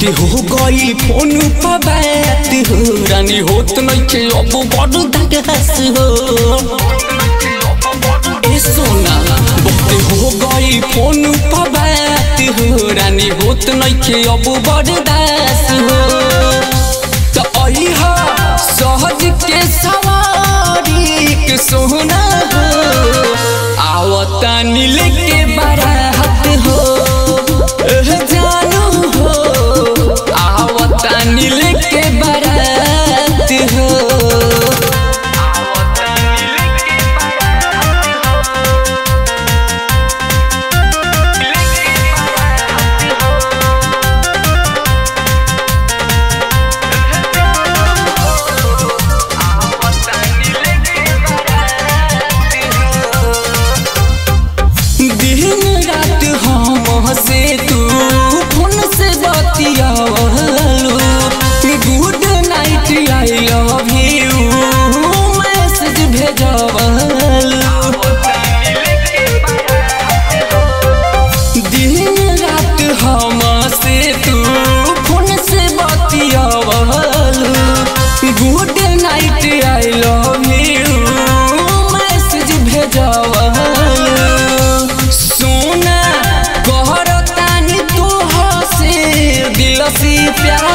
बहुते हो गई फोन पर बात हो रानी होत नइखे अब बड़ धगस हो ए सोना बहुते हो गई फोन पर बात हो रानी होत नइखे अब बड़ दास हो त अइहा सहज के सवारी के सोना हो आवता नील के बारात हो एह जानू हो आवता नील के बारात हो दिन रात हम से तू फोन से बतियावलू good night I love you message भेजवलू दिन रात हम से तू फोन से बतियावलू good night I love you message भेजवलू सोना कहरतानी तोह से दिल से प्यार